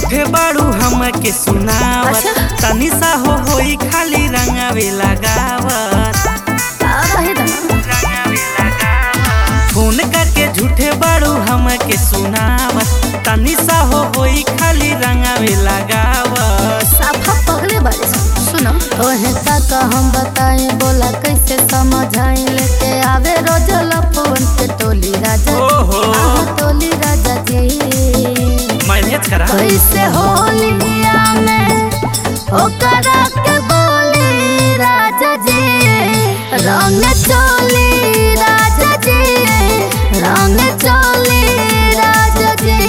झूठे बाड़ू हमके सुनावत अच्छा। तनी सा हो होई खाली रंगावे लगावत अब है दाना रंगावे लगावत फोन करके झूठे बाड़ू हमके सुनावत तनी सा हो होई खाली रंगावे लगावत साफा पगले बारे सन। सुनो तोहे का हम बताए बोला कैसे समझाई लेके आवे रोज लफवन के टोली राजा ओहो। आहो टोली राजा जी मैनेज करा कैसे होलिया में ओकरा के बोली राजा जी रंग चोली राजा जी रंग चोली राजा जी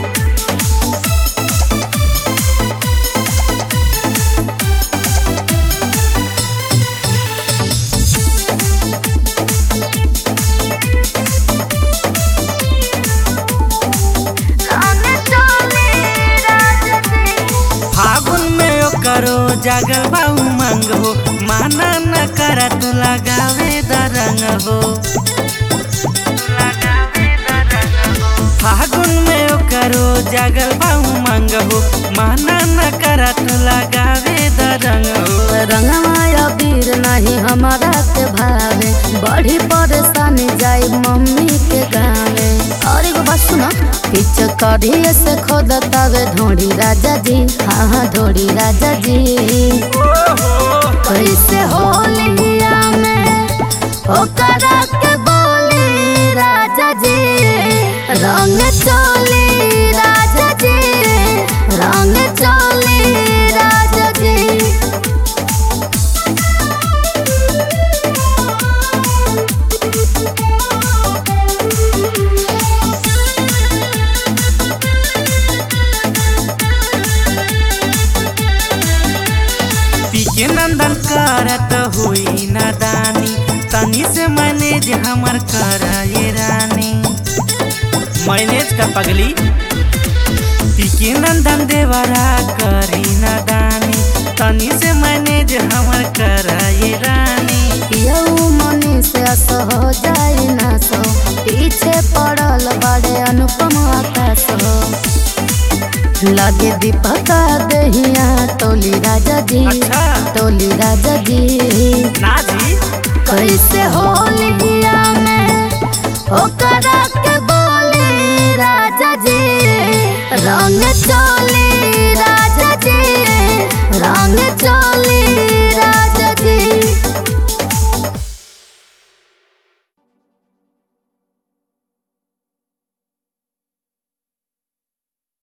फागुन में ओकरो जागल बा उमंग हो माना न कर तू लगावे द रंग हो फागुन में ओकरो जागल बा उमंग हो माना न कर तू लगावे द रंग हो रंगमाया वीर नहीं हमारा के भावे बड़ी परेशानी जाई मम्मी के गावे और एगो बात सुनो पिच कढ़ी से खोद तवे ढोड़ी राजा जी हाँ हाँ ढोड़ी राजा जी कैसे होलिया में ओकरा के बोली राजा जी रंग चोली राजा जी रंग चोली राजा जी पीके नंदन करत हुई नादानी तनी से मैनेज हमर कर ये रानी मैनेज का पगली पीके नंदन देवरा करी नादानी तनी से मैनेज हमर कर ये रानी यऊ मनी से असह जाई ना सो पीछे पड़ल बड़े अनुपम आकाश हो लगे दीपक दहिया टोली राजा जी अच्छा टोली राजा जी ना जी कैसे होलिया में ओकरा के बोली राजा जी रंग चोली राजा जी रंग चोली